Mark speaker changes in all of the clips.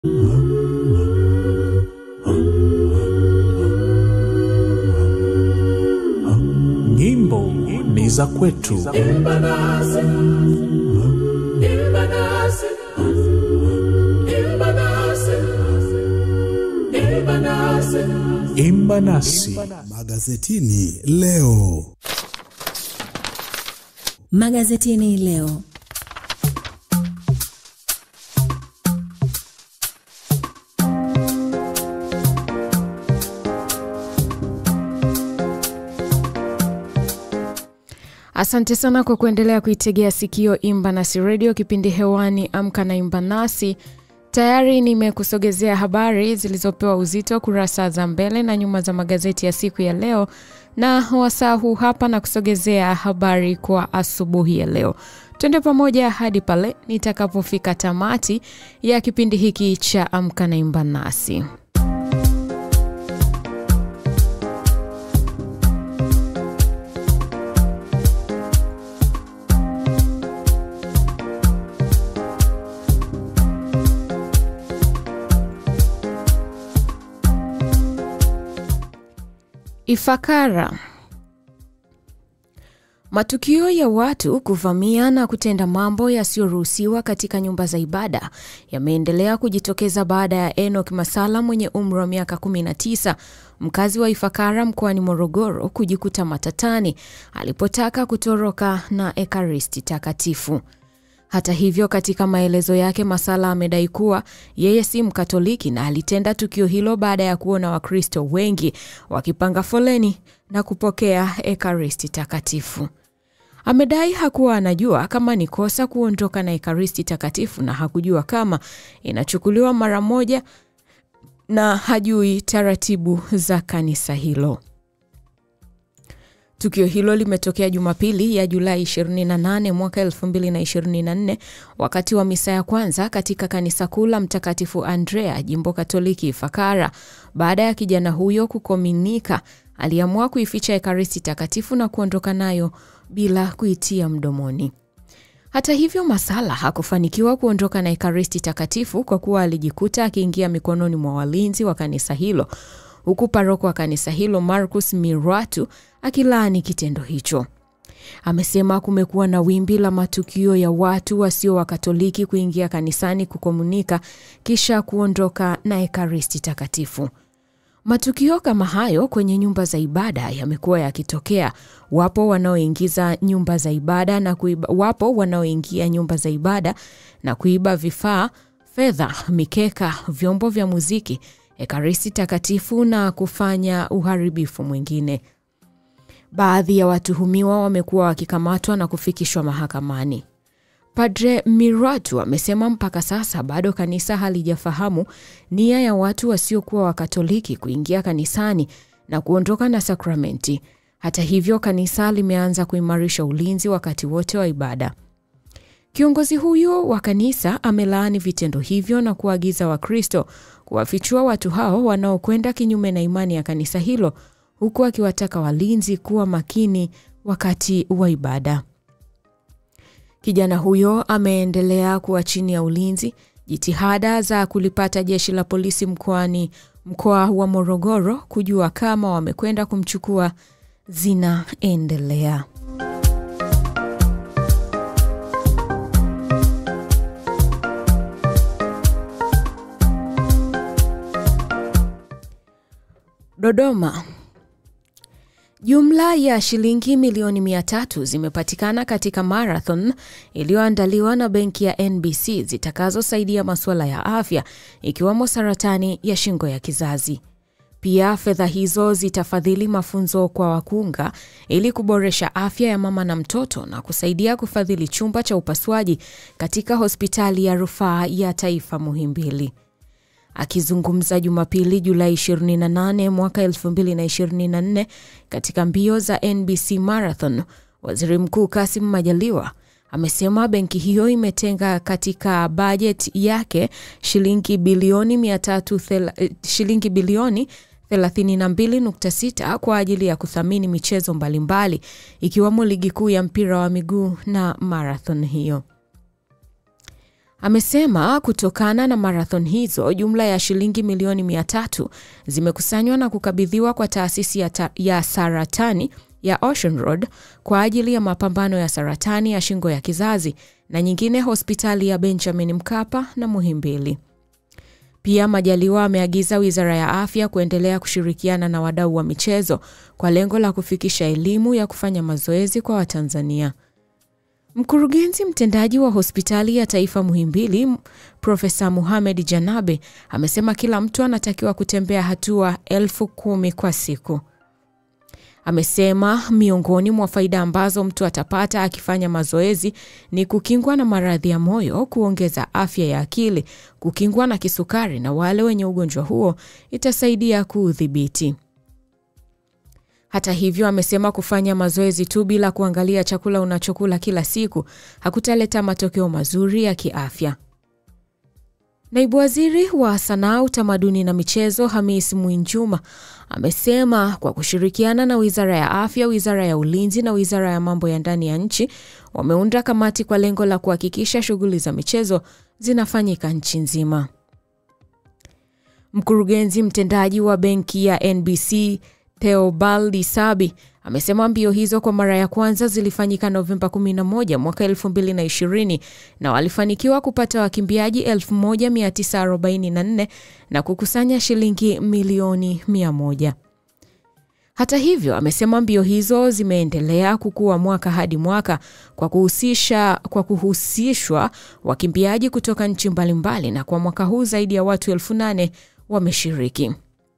Speaker 1: Nyimbo ni za kwetu. Imba nasi.
Speaker 2: Magazetini leo.
Speaker 3: Magazetini leo.
Speaker 4: Asante sana kwa kuendelea kuitegea sikio Imba Nasi Radio, kipindi hewani Amka na Imba Nasi. Tayari nimekusogezea habari zilizopewa uzito kurasa za mbele na nyuma za magazeti ya siku ya leo, na wasaa huu hapa na kusogezea habari kwa asubuhi ya leo. Twende pamoja hadi pale nitakapofika tamati ya kipindi hiki cha Amka na Imba Nasi. Ifakara. Matukio ya watu kuvamia na kutenda mambo yasiyoruhusiwa katika nyumba za ibada yameendelea kujitokeza baada ya Enoch Masala mwenye umri wa miaka 19 mkazi wa Ifakara mkoani Morogoro kujikuta matatani alipotaka kutoroka na ekaristi takatifu. Hata hivyo, katika maelezo yake, Masala amedai kuwa yeye si Mkatoliki na alitenda tukio hilo baada ya kuona Wakristo wengi wakipanga foleni na kupokea ekaristi takatifu. Amedai hakuwa anajua kama ni kosa kuondoka na ekaristi takatifu na hakujua kama inachukuliwa mara moja na hajui taratibu za kanisa hilo. Tukio hilo limetokea Jumapili ya Julai 28 mwaka 2024 wakati wa misa ya kwanza katika kanisa kuu la Mtakatifu Andrea, jimbo Katoliki Ifakara. Baada ya kijana huyo kukominika, aliamua kuificha ekaristi takatifu na kuondoka nayo bila kuitia mdomoni. Hata hivyo, Masala hakufanikiwa kuondoka na ekaristi takatifu kwa kuwa alijikuta akiingia mikononi mwa walinzi wa kanisa hilo huku paroko wa kanisa hilo Marcus Mirwatu akilaani kitendo hicho. Amesema kumekuwa na wimbi la matukio ya watu wasio Wakatoliki kuingia kanisani kukomunika kisha kuondoka na ekaristi takatifu. Matukio kama hayo kwenye nyumba za ibada yamekuwa yakitokea. Wapo wanaoingiza nyumba za ibada na kuiba, wapo wanaoingia nyumba za ibada na kuiba vifaa, fedha, mikeka, vyombo vya muziki ekaristi takatifu na kufanya uharibifu mwingine. Baadhi ya watuhumiwa wamekuwa wakikamatwa na kufikishwa mahakamani. Padre Miratu amesema mpaka sasa bado kanisa halijafahamu nia ya watu wasiokuwa Wakatoliki kuingia kanisani na kuondoka na sakramenti. Hata hivyo, kanisa limeanza kuimarisha ulinzi wakati wote wa ibada. Kiongozi huyo wa kanisa amelaani vitendo hivyo na kuagiza Wakristo kuwafichua watu hao wanaokwenda kinyume na imani ya kanisa hilo, huku akiwataka walinzi kuwa makini wakati wa ibada. Kijana huyo ameendelea kuwa chini ya ulinzi. Jitihada za kulipata jeshi la polisi mkoani mkoa wa Morogoro kujua kama wamekwenda kumchukua zinaendelea. Dodoma. Jumla ya shilingi milioni mia tatu zimepatikana katika marathon iliyoandaliwa na benki ya NBC zitakazosaidia masuala ya afya ikiwemo saratani ya shingo ya kizazi. Pia fedha hizo zitafadhili mafunzo kwa wakunga ili kuboresha afya ya mama na mtoto na kusaidia kufadhili chumba cha upasuaji katika hospitali ya rufaa ya taifa Muhimbili. Akizungumza Jumapili Julai 28 mwaka 2024 katika mbio za NBC Marathon, Waziri Mkuu Kassim Majaliwa amesema benki hiyo imetenga katika bajeti yake shilingi bilioni 300 shilingi bilioni 32.6 kwa ajili ya kuthamini michezo mbalimbali ikiwemo ligi kuu ya mpira wa miguu na marathon hiyo. Amesema kutokana na marathon hizo jumla ya shilingi milioni mia tatu zimekusanywa na kukabidhiwa kwa taasisi ya, ta ya saratani ya Ocean Road kwa ajili ya mapambano ya saratani ya shingo ya kizazi na nyingine hospitali ya Benjamin Mkapa na Muhimbili. Pia Majaliwa ameagiza Wizara ya Afya kuendelea kushirikiana na wadau wa michezo kwa lengo la kufikisha elimu ya kufanya mazoezi kwa Watanzania. Mkurugenzi mtendaji wa hospitali ya taifa Muhimbili, Profesa Muhamed Janabe, amesema kila mtu anatakiwa kutembea hatua elfu kumi kwa siku. Amesema miongoni mwa faida ambazo mtu atapata akifanya mazoezi ni kukingwa na maradhi ya moyo, kuongeza afya ya akili, kukingwa na kisukari, na wale wenye ugonjwa huo itasaidia kuudhibiti. Hata hivyo, amesema kufanya mazoezi tu bila kuangalia chakula unachokula kila siku hakutaleta matokeo mazuri ya kiafya. Naibu Waziri wa Sanaa, Utamaduni na Michezo Hamis Mwinjuma amesema kwa kushirikiana na Wizara ya Afya, Wizara ya Ulinzi na Wizara ya Mambo ya Ndani ya nchi wameunda kamati kwa lengo la kuhakikisha shughuli za michezo zinafanyika nchi nzima. Mkurugenzi mtendaji wa benki ya NBC Theobald Sabi amesema mbio hizo kwa mara ya kwanza zilifanyika Novemba 11 mwaka 2020 na walifanikiwa kupata wakimbiaji 1944 na kukusanya shilingi milioni 100. Hata hivyo, amesema mbio hizo zimeendelea kukua mwaka hadi mwaka kwa kuhusisha kwa kuhusishwa wakimbiaji kutoka nchi mbalimbali na kwa mwaka huu zaidi ya watu elfu nane wameshiriki.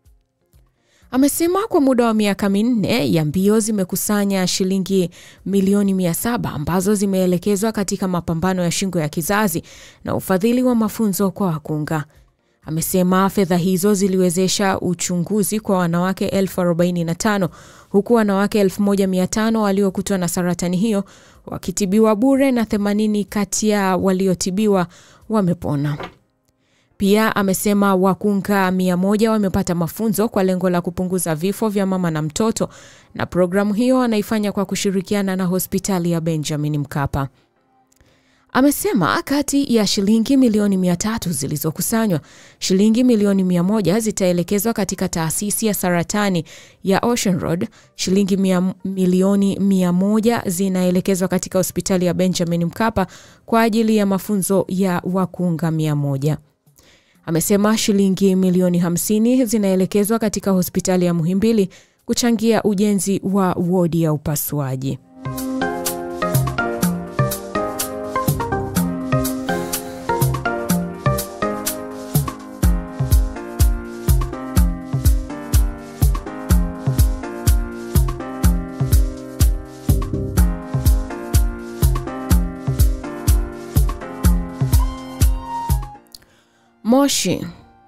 Speaker 4: Amesema kwa muda wa miaka minne ya mbio zimekusanya shilingi milioni mia saba ambazo zimeelekezwa katika mapambano ya shingo ya kizazi na ufadhili wa mafunzo kwa wakunga. Amesema fedha hizo ziliwezesha uchunguzi kwa wanawake elfu arobaini na tano huku wanawake elfu moja mia tano waliokutwa na saratani hiyo wakitibiwa bure na 80 kati ya waliotibiwa wamepona. Pia amesema wakunga mia moja wamepata mafunzo kwa lengo la kupunguza vifo vya mama na mtoto, na programu hiyo anaifanya kwa kushirikiana na hospitali ya Benjamin Mkapa. Amesema kati ya shilingi milioni mia tatu zilizokusanywa, shilingi milioni mia moja zitaelekezwa katika taasisi ya saratani ya Ocean Road, shilingi mia, milioni mia moja zinaelekezwa katika hospitali ya Benjamin Mkapa kwa ajili ya mafunzo ya wakunga mia moja. Amesema shilingi milioni 50 zinaelekezwa katika hospitali ya Muhimbili kuchangia ujenzi wa wodi ya upasuaji. Moshi.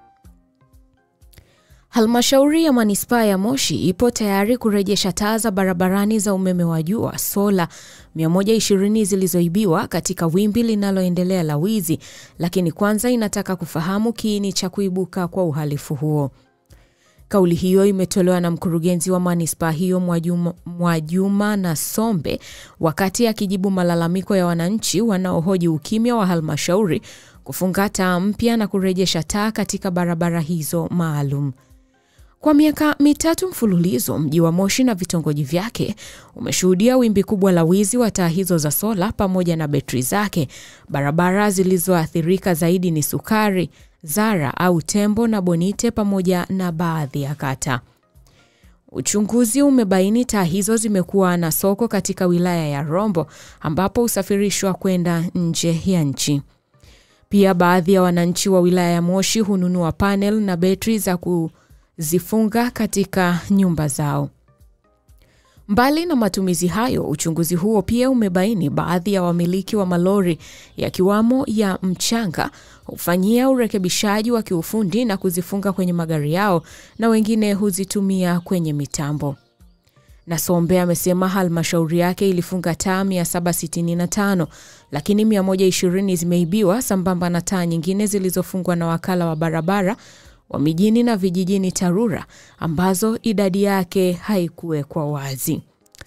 Speaker 4: Halmashauri ya manispaa ya Moshi ipo tayari kurejesha taa za barabarani za umeme wa jua sola 120 zilizoibiwa katika wimbi linaloendelea la wizi, lakini kwanza inataka kufahamu kiini cha kuibuka kwa uhalifu huo. Kauli hiyo imetolewa na mkurugenzi wa manispaa hiyo Mwajuma, Mwajuma na Sombe wakati akijibu malalamiko ya wananchi wanaohoji ukimya wa halmashauri kufunga taa mpya na kurejesha taa katika barabara hizo maalum. Kwa miaka mitatu mfululizo, mji wa Moshi na vitongoji vyake umeshuhudia wimbi kubwa la wizi wa taa hizo za sola pamoja na betri zake. Barabara zilizoathirika zaidi ni Sukari, Zara au Tembo na Bonite pamoja na baadhi ya kata. Uchunguzi umebaini taa hizo zimekuwa na soko katika wilaya ya Rombo ambapo husafirishwa kwenda nje ya nchi. Pia baadhi ya wananchi wa wilaya ya Moshi hununua panel na betri za kuzifunga katika nyumba zao. Mbali na matumizi hayo, uchunguzi huo pia umebaini baadhi ya wamiliki wa malori yakiwamo ya mchanga hufanyia urekebishaji wa kiufundi na kuzifunga kwenye magari yao na wengine huzitumia kwenye mitambo. Nasombe amesema halmashauri yake ilifunga taa 765 lakini 120 zimeibiwa sambamba na taa nyingine zilizofungwa na wakala wa barabara wa mijini na vijijini TARURA ambazo idadi yake haikuwekwa wazi.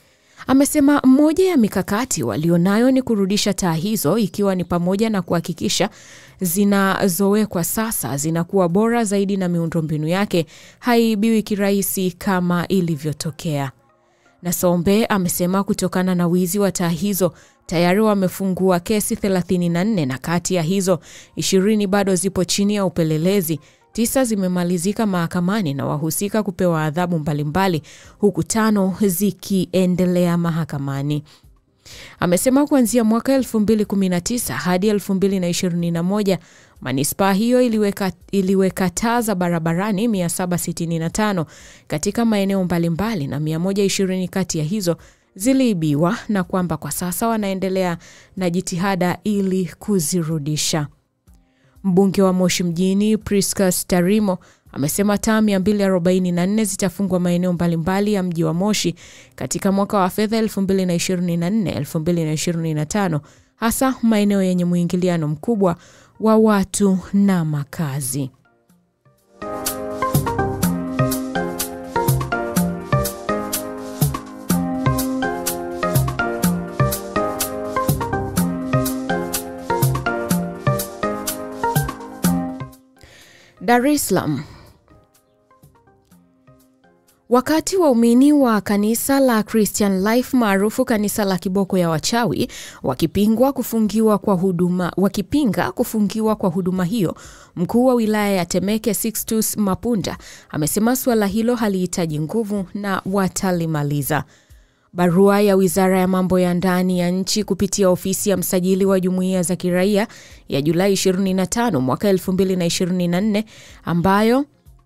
Speaker 4: Amesema moja ya mikakati walionayo ni kurudisha taa hizo, ikiwa ni pamoja na kuhakikisha zinazowekwa sasa zinakuwa bora zaidi na miundombinu yake haibiwi kirahisi kama ilivyotokea. Nasombe amesema kutokana na wizi wa taa hizo tayari wamefungua kesi 34 na kati ya hizo ishirini bado zipo chini ya upelelezi. Tisa zimemalizika mahakamani na wahusika kupewa adhabu mbalimbali huku tano zikiendelea mahakamani. Amesema kuanzia mwaka 2019 hadi 2021 manispaa hiyo iliweka, iliweka taa za barabarani 765 katika maeneo mbalimbali na 120 kati ya hizo ziliibiwa na kwamba kwa sasa wanaendelea na jitihada ili kuzirudisha. Mbunge wa Moshi mjini Priscus Tarimo amesema taa 244 zitafungwa maeneo mbalimbali ya mji wa Moshi katika mwaka wa fedha 2024-2025 hasa maeneo yenye mwingiliano mkubwa wa watu na makazi. Dar es Salaam. Wakati waumini wa kanisa la Christian Life maarufu kanisa la kiboko ya wachawi wakipingwa kufungiwa kwa huduma, wakipinga kufungiwa kwa huduma hiyo, mkuu wa wilaya ya Temeke Sixtus Mapunda amesema suala hilo halihitaji nguvu na watalimaliza. Barua ya Wizara ya Mambo ya Ndani ya nchi kupitia ofisi ya msajili wa jumuiya za kiraia ya Julai 25 mwaka 2024 ambayo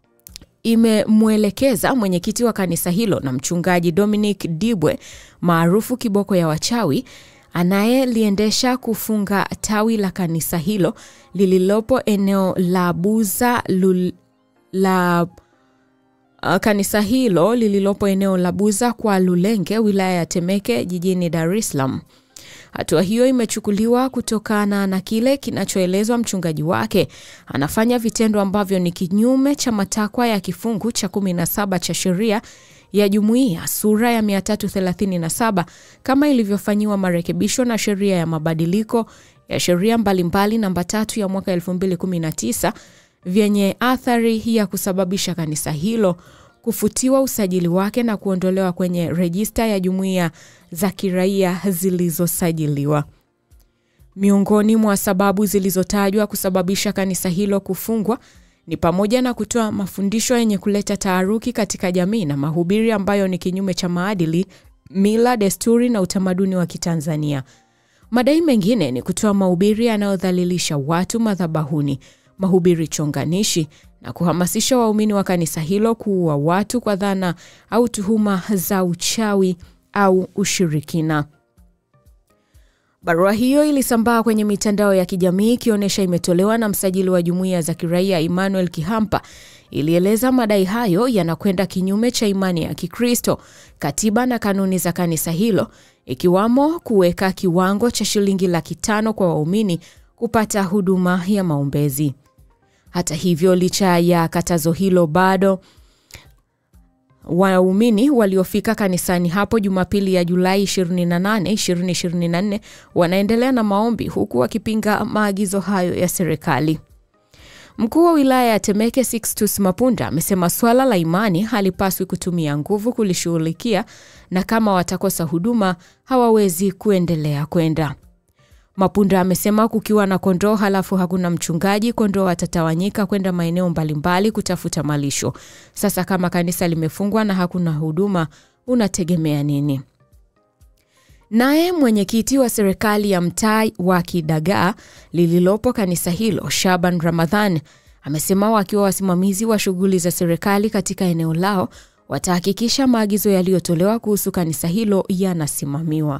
Speaker 4: imemwelekeza mwenyekiti wa kanisa hilo na mchungaji Dominic Dibwe maarufu kiboko ya wachawi anayeliendesha kufunga tawi la kanisa hilo lililopo eneo la Buza lul, la Uh, kanisa hilo lililopo eneo la Buza kwa Lulenge, wilaya ya Temeke, jijini Dar es Salaam. Hatua hiyo imechukuliwa kutokana na kile kinachoelezwa mchungaji wake anafanya vitendo ambavyo ni kinyume cha matakwa ya kifungu cha 17 cha sheria ya jumuiya sura ya 337 kama ilivyofanyiwa marekebisho na sheria ya mabadiliko ya sheria mbalimbali namba tatu ya mwaka 2019 vyenye athari ya kusababisha kanisa hilo kufutiwa usajili wake na kuondolewa kwenye rejista ya jumuiya za kiraia zilizosajiliwa. Miongoni mwa sababu zilizotajwa kusababisha kanisa hilo kufungwa ni pamoja na kutoa mafundisho yenye kuleta taharuki katika jamii na mahubiri ambayo ni kinyume cha maadili, mila, desturi na utamaduni wa Kitanzania. Madai mengine ni kutoa mahubiri yanayodhalilisha watu madhabahuni, mahubiri chonganishi na kuhamasisha waumini wa kanisa hilo kuua watu kwa dhana au tuhuma za uchawi au ushirikina. Barua hiyo ilisambaa kwenye mitandao ya kijamii ikionyesha imetolewa na msajili wa jumuiya za kiraia Emmanuel Kihampa. Ilieleza madai hayo yanakwenda kinyume cha imani ya Kikristo, katiba na kanuni za kanisa hilo, ikiwamo kuweka kiwango cha shilingi laki tano kwa waumini kupata huduma ya maombezi. Hata hivyo, licha ya katazo hilo, bado waumini waliofika kanisani hapo Jumapili ya Julai 28, 2024 wanaendelea na maombi huku wakipinga maagizo hayo ya serikali. Mkuu wa wilaya ya Temeke Sixtus Mapunda amesema swala la imani halipaswi kutumia nguvu kulishughulikia na kama watakosa huduma hawawezi kuendelea kwenda. Mapunda amesema kukiwa na kondoo halafu hakuna mchungaji, kondoo watatawanyika kwenda maeneo mbalimbali kutafuta malisho. Sasa kama kanisa limefungwa na hakuna huduma, unategemea nini? Naye mwenyekiti wa serikali ya mtaa wa Kidagaa lililopo kanisa hilo, Shaban Ramadhan, amesema wakiwa wasimamizi wa shughuli za serikali katika eneo lao watahakikisha maagizo yaliyotolewa kuhusu kanisa hilo yanasimamiwa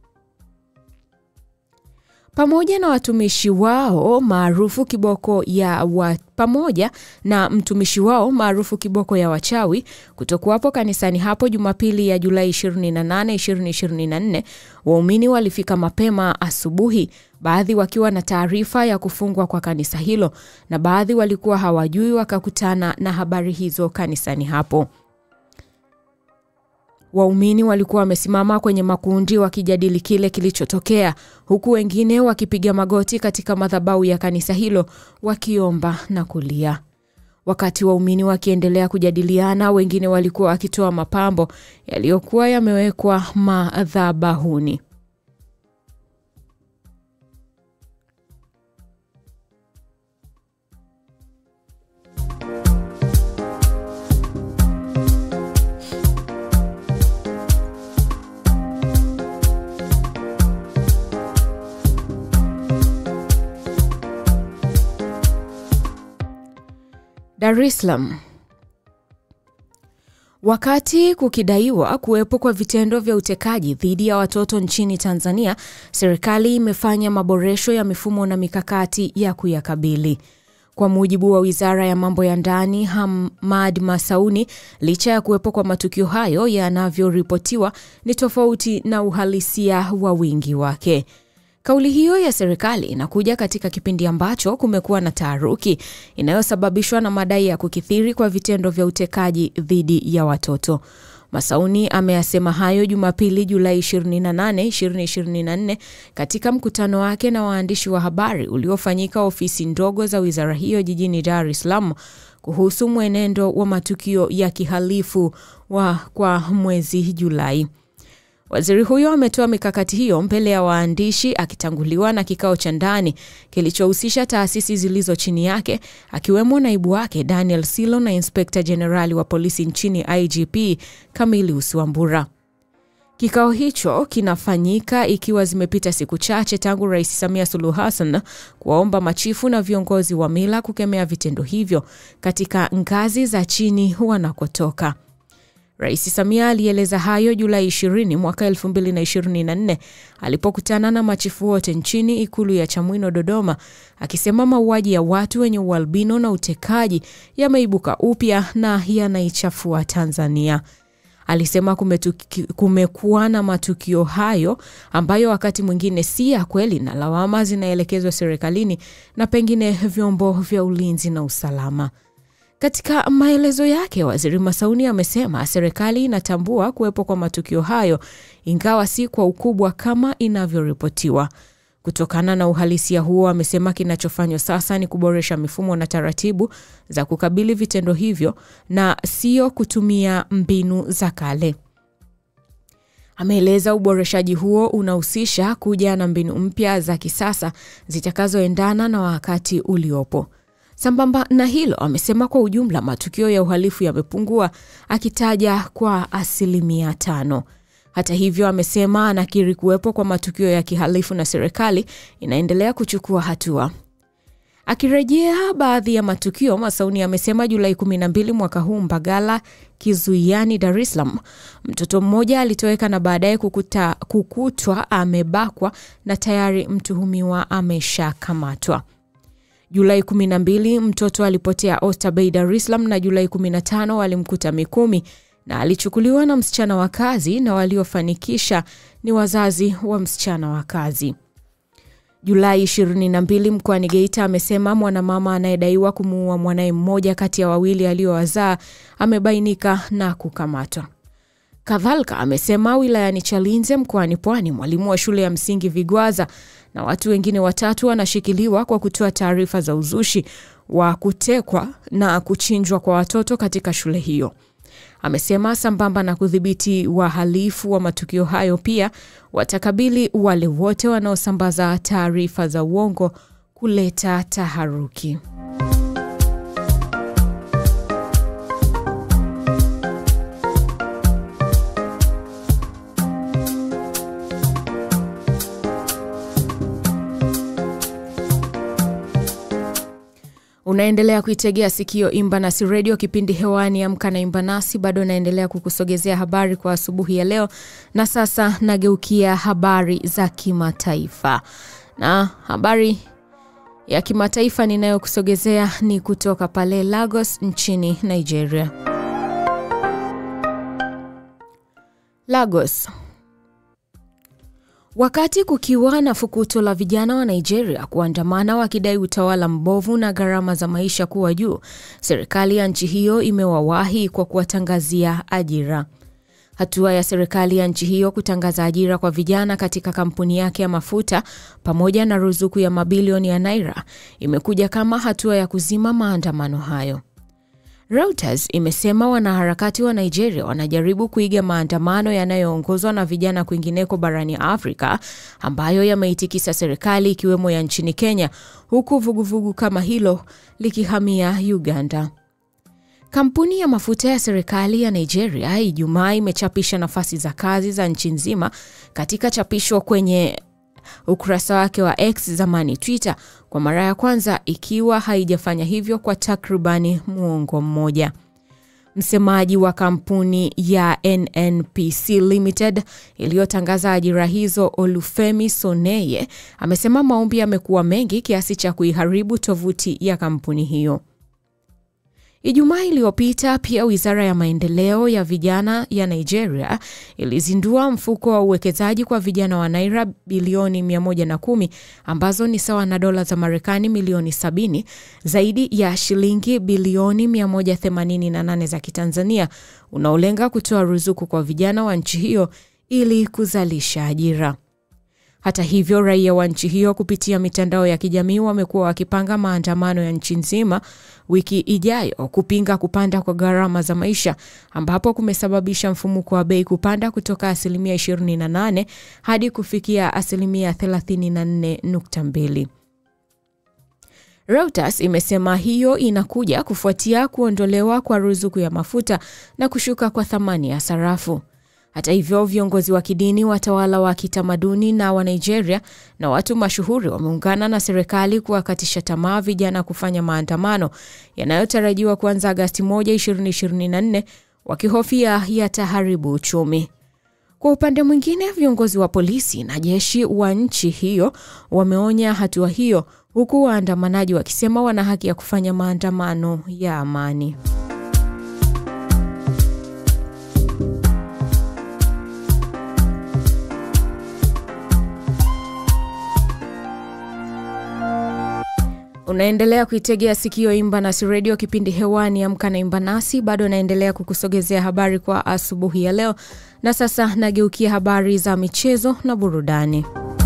Speaker 4: pamoja na watumishi wao maarufu kiboko ya wa, pamoja na mtumishi wao maarufu kiboko ya wachawi kutokuwapo kanisani hapo Jumapili ya Julai 28, 2024, waumini walifika mapema asubuhi, baadhi wakiwa na taarifa ya kufungwa kwa kanisa hilo na baadhi walikuwa hawajui, wakakutana na habari hizo kanisani hapo. Waumini walikuwa wamesimama kwenye makundi wakijadili kile kilichotokea, huku wengine wakipiga magoti katika madhabahu ya kanisa hilo wakiomba na kulia. Wakati waumini wakiendelea kujadiliana, wengine walikuwa wakitoa mapambo yaliyokuwa yamewekwa madhabahuni. Dar es Salaam. Wakati kukidaiwa kuwepo kwa vitendo vya utekaji dhidi ya watoto nchini Tanzania, serikali imefanya maboresho ya mifumo na mikakati ya kuyakabili. Kwa mujibu wa Wizara ya Mambo ya Ndani, Hamad Masauni, licha ya kuwepo kwa matukio hayo yanavyoripotiwa ni tofauti na uhalisia wa wingi wake. Kauli hiyo ya serikali inakuja katika kipindi ambacho kumekuwa na taharuki inayosababishwa na madai ya kukithiri kwa vitendo vya utekaji dhidi ya watoto. Masauni ameyasema hayo Jumapili, Julai 28, 2024 katika mkutano wake na waandishi wa habari uliofanyika ofisi ndogo za wizara hiyo jijini Dar es Salaam kuhusu mwenendo wa matukio ya kihalifu wa kwa mwezi Julai. Waziri huyo ametoa mikakati hiyo mbele ya waandishi akitanguliwa na kikao cha ndani kilichohusisha taasisi zilizo chini yake akiwemo naibu wake Daniel Silo na inspekta jenerali wa polisi nchini IGP Camillus Wambura. Kikao hicho kinafanyika ikiwa zimepita siku chache tangu Rais Samia Suluhu Hassan kuwaomba machifu na viongozi wa mila kukemea vitendo hivyo katika ngazi za chini wanakotoka. Rais Samia alieleza hayo Julai 20 mwaka 2024 alipokutana na machifu wote nchini Ikulu ya Chamwino, Dodoma, akisema mauaji ya watu wenye ualbino na utekaji yameibuka upya na yanaichafua Tanzania. Alisema kumetuki, kumekuwa na matukio hayo ambayo wakati mwingine si ya kweli na lawama zinaelekezwa serikalini na pengine vyombo vya ulinzi na usalama. Katika maelezo yake, Waziri Masauni amesema serikali inatambua kuwepo kwa matukio hayo ingawa si kwa ukubwa kama inavyoripotiwa. Kutokana na uhalisia huo, amesema kinachofanywa sasa ni kuboresha mifumo na taratibu za kukabili vitendo hivyo na sio kutumia mbinu za kale. Ameeleza uboreshaji huo unahusisha kuja na mbinu mpya za kisasa zitakazoendana na wakati uliopo. Sambamba na hilo, amesema kwa ujumla matukio ya uhalifu yamepungua, akitaja kwa asilimia tano. Hata hivyo, amesema anakiri kuwepo kwa matukio ya kihalifu na serikali inaendelea kuchukua hatua. Akirejea baadhi ya matukio, Masauni amesema Julai 12 mwaka huu Mbagala, Kizuiani, Dar es Salaam, mtoto mmoja alitoweka na baadaye kukutwa amebakwa na tayari mtuhumiwa ameshakamatwa. Julai 12 mtoto alipotea Oyster Bay, Dar es Salaam, na Julai 15 walimkuta Mikumi na alichukuliwa na msichana wa kazi, na waliofanikisha ni wazazi wa msichana wa kazi. Julai 22 mkoani Geita amesema mwanamama anayedaiwa kumuua mwanaye mmoja kati ya wawili aliyowazaa amebainika na kukamatwa. Kadhalika amesema wilayani Chalinze mkoani Pwani, mwalimu wa shule ya msingi Vigwaza na watu wengine watatu wanashikiliwa kwa kutoa taarifa za uzushi wa kutekwa na kuchinjwa kwa watoto katika shule hiyo. Amesema sambamba na kudhibiti wahalifu wa matukio hayo, pia watakabili wale wote wanaosambaza taarifa za uongo kuleta taharuki. Unaendelea kuitegea sikio Imba Nasi Redio, kipindi hewani Amka na Imba Nasi. Bado naendelea kukusogezea habari kwa asubuhi ya leo, na sasa nageukia habari za kimataifa, na habari ya kimataifa ninayokusogezea ni kutoka pale Lagos nchini Nigeria. Lagos. Wakati kukiwa na fukuto la vijana wa Nigeria kuandamana wakidai utawala mbovu na gharama za maisha kuwa juu, serikali ya nchi hiyo imewawahi kwa kuwatangazia ajira. Hatua ya serikali ya nchi hiyo kutangaza ajira kwa vijana katika kampuni yake ya mafuta pamoja na ruzuku ya mabilioni ya naira imekuja kama hatua ya kuzima maandamano hayo. Reuters imesema wanaharakati wa Nigeria wanajaribu kuiga maandamano yanayoongozwa na vijana kwingineko barani Afrika ambayo yameitikisa serikali ikiwemo ya nchini Kenya, huku vuguvugu kama hilo likihamia Uganda. Kampuni ya mafuta ya serikali ya Nigeria Ijumaa imechapisha nafasi za kazi za nchi nzima katika chapisho kwenye ukurasa wake wa X zamani Twitter kwa mara ya kwanza ikiwa haijafanya hivyo kwa takribani muongo mmoja. Msemaji wa kampuni ya NNPC Limited iliyotangaza ajira hizo Olufemi Soneye amesema maombi yamekuwa mengi kiasi cha kuiharibu tovuti ya kampuni hiyo. Ijumaa iliyopita pia wizara ya maendeleo ya vijana ya Nigeria ilizindua mfuko wa uwekezaji kwa vijana wa naira bilioni 110 ambazo ni sawa na dola za Marekani milioni 70, zaidi ya shilingi bilioni 188 za Kitanzania, unaolenga kutoa ruzuku kwa vijana wa nchi hiyo ili kuzalisha ajira. Hata hivyo, raia wa nchi hiyo kupitia mitandao ya kijamii wamekuwa wakipanga maandamano ya nchi nzima wiki ijayo kupinga kupanda kwa gharama za maisha ambapo kumesababisha mfumuko wa bei kupanda kutoka asilimia 28 hadi kufikia asilimia 34.2. Reuters imesema hiyo inakuja kufuatia kuondolewa kwa ruzuku ya mafuta na kushuka kwa thamani ya sarafu. Hata hivyo, viongozi wa kidini, watawala wa kitamaduni na wa Nigeria na watu mashuhuri wameungana na serikali kuwakatisha tamaa vijana kufanya maandamano yanayotarajiwa kuanza Agasti 1, 2024 wakihofia yataharibu uchumi. Kwa upande mwingine, viongozi wa polisi na jeshi wa nchi hiyo wameonya hatua hiyo, huku waandamanaji wakisema wana haki ya kufanya maandamano ya amani. Unaendelea kuitegea sikio Imba Nasi Redio, kipindi hewani Amka na Imba Nasi. Bado naendelea kukusogezea habari kwa asubuhi ya leo, na sasa nageukia habari za michezo na burudani.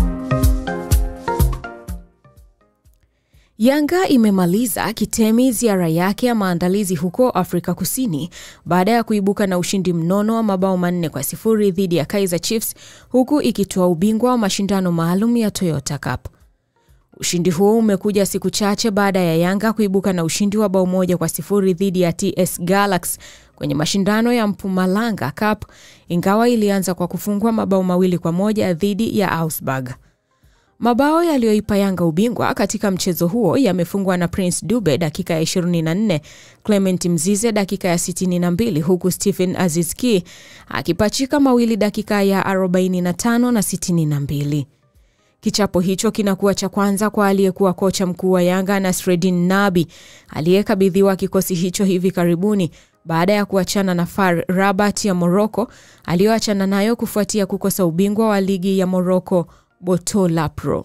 Speaker 4: Yanga imemaliza kitemi ziara yake ya maandalizi huko Afrika Kusini baada ya kuibuka na ushindi mnono wa mabao manne kwa sifuri dhidi ya Kaizer Chiefs huku ikitoa ubingwa wa mashindano maalum ya Toyota Cup. Ushindi huo umekuja siku chache baada ya Yanga kuibuka na ushindi wa bao moja kwa sifuri dhidi ya TS Galaxy kwenye mashindano ya Mpumalanga Cup, ingawa ilianza kwa kufungwa mabao mawili kwa moja dhidi ya Augsburg. Mabao yaliyoipa Yanga ubingwa katika mchezo huo yamefungwa na Prince Dube dakika ya 24, Clement Mzize dakika ya 62, huku Stephen Azizki akipachika mawili dakika ya 45 na 62. Kichapo hicho kinakuwa cha kwanza kwa aliyekuwa kocha mkuu wa Yanga Nasreddin Nabi aliyekabidhiwa kikosi hicho hivi karibuni baada ya kuachana na FAR Rabat ya Morocco aliyoachana nayo kufuatia kukosa ubingwa wa ligi ya Morocco Botola Pro.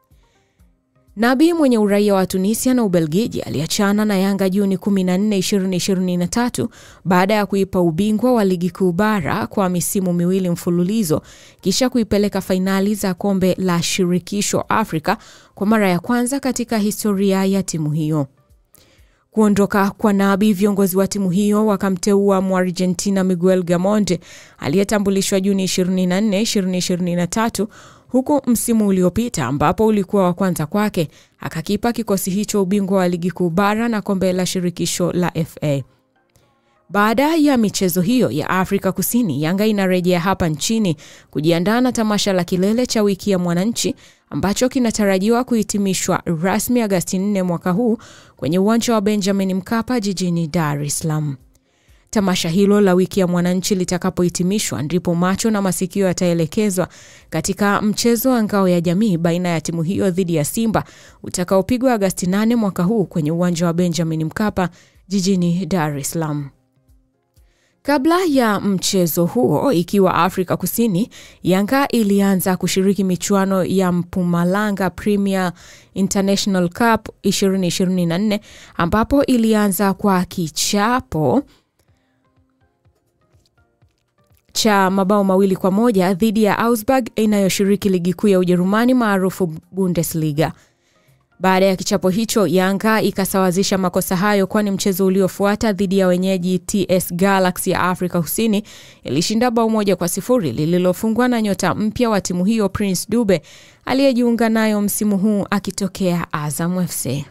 Speaker 4: Nabi mwenye uraia wa Tunisia na Ubelgiji aliachana na Yanga Juni 14, 2023 baada ya kuipa ubingwa wa ligi kuu bara kwa misimu miwili mfululizo kisha kuipeleka fainali za kombe la shirikisho Afrika kwa mara ya kwanza katika historia ya timu hiyo. Kuondoka kwa Nabi, viongozi wa timu hiyo wakamteua Muargentina Miguel Gamonde aliyetambulishwa Juni 24, 2023 huku msimu uliopita ambapo ulikuwa wa kwanza kwake akakipa kikosi hicho ubingwa wa ligi kuu bara na kombe la shirikisho la FA. Baada ya michezo hiyo ya Afrika Kusini, Yanga inarejea hapa nchini kujiandaa na tamasha la kilele cha wiki ya mwananchi ambacho kinatarajiwa kuhitimishwa rasmi Agasti 4 mwaka huu kwenye uwanja wa Benjamin Mkapa jijini Dar es Salaam. Tamasha hilo la wiki ya mwananchi litakapohitimishwa ndipo macho na masikio yataelekezwa katika mchezo wa ngao ya jamii baina ya timu hiyo dhidi ya Simba utakaopigwa Agasti 8 mwaka huu kwenye uwanja wa Benjamin Mkapa jijini Dar es Salaam. Kabla ya mchezo huo, ikiwa Afrika Kusini, Yanga ilianza kushiriki michuano ya Mpumalanga Premier International Cup 2024 ambapo ilianza kwa kichapo cha mabao mawili kwa moja dhidi ya Augsburg inayoshiriki ligi kuu ya Ujerumani maarufu Bundesliga. Baada ya kichapo hicho, Yanga ikasawazisha makosa hayo, kwani mchezo uliofuata dhidi ya wenyeji TS Galaxy ya Afrika Kusini ilishinda bao moja kwa sifuri lililofungwa na nyota mpya wa timu hiyo Prince Dube aliyejiunga nayo msimu huu akitokea Azam FC.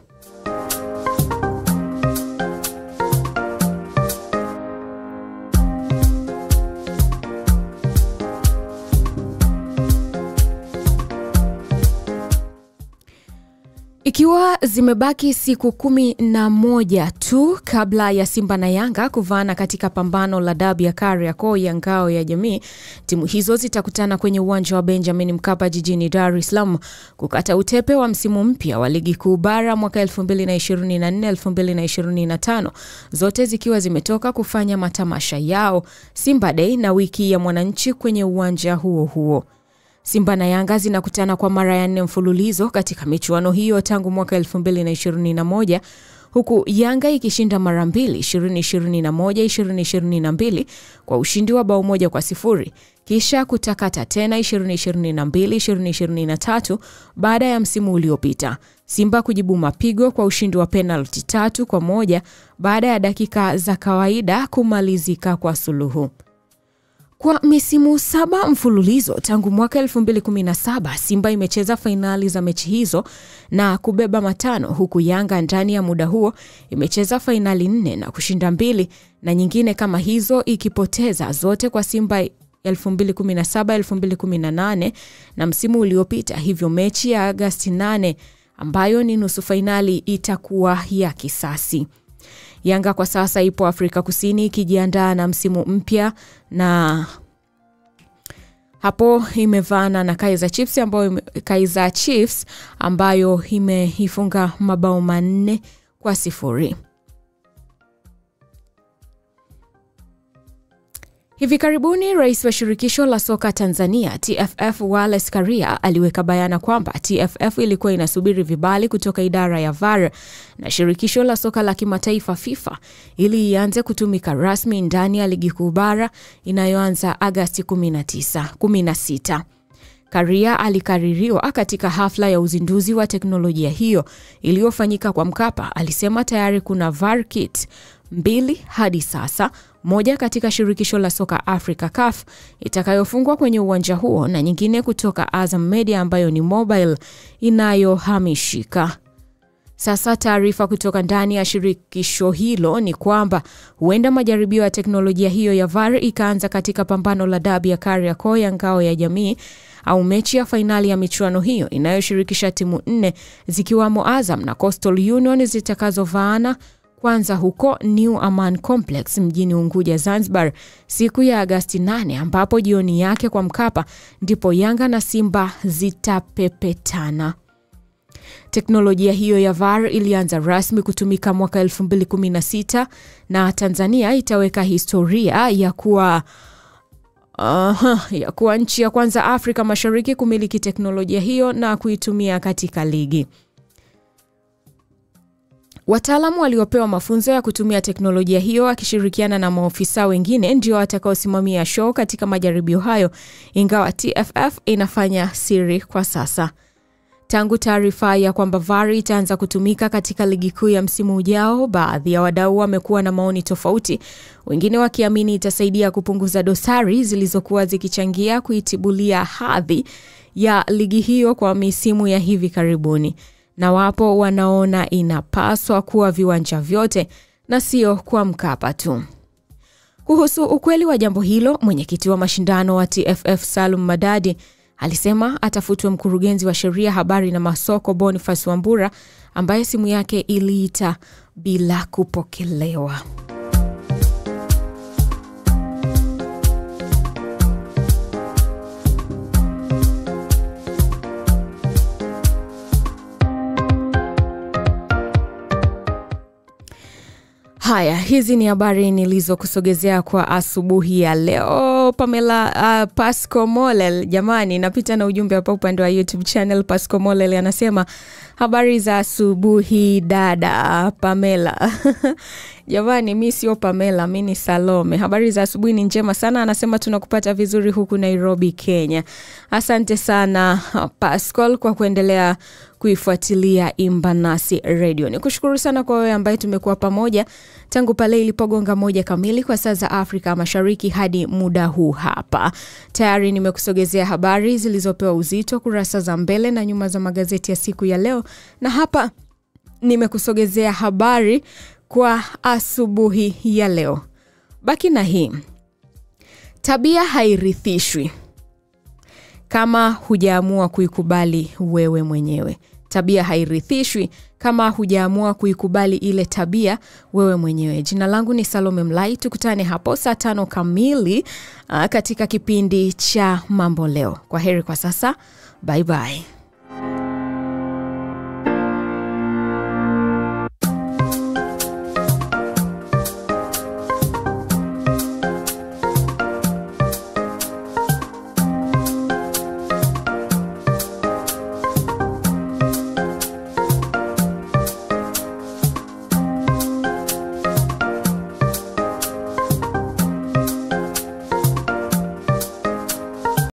Speaker 4: Ikiwa zimebaki siku kumi na moja tu kabla ya Simba na Yanga kuvaana katika pambano la dabi ya Kariakoo ya ngao ya jamii, timu hizo zitakutana kwenye uwanja wa Benjamin Mkapa jijini Dar es Salaam kukata utepe wa msimu mpya wa ligi kuu bara mwaka 2024-2025, zote zikiwa zimetoka kufanya matamasha yao Simba Day na wiki ya mwananchi kwenye uwanja huo huo. Simba na Yanga zinakutana kwa mara ya nne mfululizo katika michuano hiyo tangu mwaka 2021 huku Yanga ikishinda mara mbili 2021 2022 kwa ushindi wa bao moja kwa sifuri kisha kutakata tena 2022 2023 baada ya msimu uliopita. Simba kujibu mapigo kwa ushindi wa penalti tatu kwa moja baada ya dakika za kawaida kumalizika kwa suluhu. Kwa misimu saba mfululizo tangu mwaka 2017 Simba imecheza fainali za mechi hizo na kubeba matano, huku Yanga ndani ya muda huo imecheza fainali nne na kushinda mbili na nyingine kama hizo ikipoteza zote kwa Simba 2017 2018 na msimu uliopita. Hivyo mechi ya Agasti 8 ambayo ni nusu fainali itakuwa ya kisasi. Yanga kwa sasa ipo Afrika Kusini ikijiandaa na msimu mpya na hapo imevaana na Kaizer Chiefs ambayo Kaizer Chiefs ambayo imeifunga mabao manne kwa sifuri. Hivi karibuni rais wa shirikisho la soka Tanzania TFF Wallace Karia aliweka bayana kwamba TFF ilikuwa inasubiri vibali kutoka idara ya VAR na shirikisho la soka la kimataifa FIFA ili ianze kutumika rasmi ndani ya ligi kuu bara inayoanza Agasti 19, 16. Karia alikaririwa katika hafla ya uzinduzi wa teknolojia hiyo iliyofanyika kwa Mkapa. Alisema tayari kuna VAR kit mbili hadi sasa, moja katika shirikisho la soka Africa CAF itakayofungwa kwenye uwanja huo na nyingine kutoka Azam Media ambayo ni mobile inayohamishika. Sasa taarifa kutoka ndani ya shirikisho hilo ni kwamba huenda majaribio ya teknolojia hiyo ya VAR ikaanza katika pambano la dabi ya Kariakoo ya ngao ya jamii au mechi ya fainali ya michuano hiyo inayoshirikisha timu nne zikiwamo Azam na Coastal Union zitakazovaana kwanza huko New Aman Complex mjini Unguja, Zanzibar, siku ya Agasti 8 ambapo jioni yake kwa Mkapa ndipo Yanga na Simba zitapepetana. Teknolojia hiyo ya VAR ilianza rasmi kutumika mwaka 2016 na Tanzania itaweka historia ya kuwa uh, ya kuwa nchi ya kwanza Afrika Mashariki kumiliki teknolojia hiyo na kuitumia katika ligi. Wataalamu waliopewa mafunzo ya kutumia teknolojia hiyo wakishirikiana na maofisa wengine ndio watakaosimamia show katika majaribio hayo, ingawa TFF inafanya siri kwa sasa. Tangu taarifa ya kwamba VAR itaanza kutumika katika ligi kuu ya msimu ujao, baadhi ya wadau wamekuwa na maoni tofauti, wengine wakiamini itasaidia kupunguza dosari zilizokuwa zikichangia kuitibulia hadhi ya ligi hiyo kwa misimu ya hivi karibuni na wapo wanaona inapaswa kuwa viwanja vyote na sio kwa Mkapa tu. Kuhusu ukweli wa jambo hilo, mwenyekiti wa mashindano wa TFF Salum Madadi alisema atafutwe mkurugenzi wa sheria, habari na masoko Boniface Wambura ambaye simu yake iliita bila kupokelewa. Haya, hizi ni habari nilizokusogezea kwa asubuhi ya leo. Pamela uh, Pasco Molel, jamani, napita na ujumbe hapa upande wa YouTube channel. Pasco Molel anasema habari za asubuhi dada Pamela. Jamani, mi sio Pamela, mi ni Salome. Habari za asubuhi ni njema sana, anasema tunakupata vizuri huku Nairobi, Kenya. Asante sana Pascal kwa kuendelea kuifuatilia Imba Nasi Radio. Ni kushukuru sana kwa wewe ambaye tumekuwa pamoja tangu pale ilipogonga moja kamili kwa saa za Afrika Mashariki hadi muda huu hapa. Tayari nimekusogezea habari zilizopewa uzito kurasa za mbele na nyuma za magazeti ya siku ya leo, na hapa nimekusogezea habari kwa asubuhi ya leo. Baki na hii, tabia hairithishwi kama hujaamua kuikubali wewe mwenyewe. Tabia hairithishwi kama hujaamua kuikubali ile tabia wewe mwenyewe. Jina langu ni Salome Mlai, tukutane hapo saa tano kamili uh, katika kipindi cha Mambo Leo. Kwa heri kwa sasa, bye bye.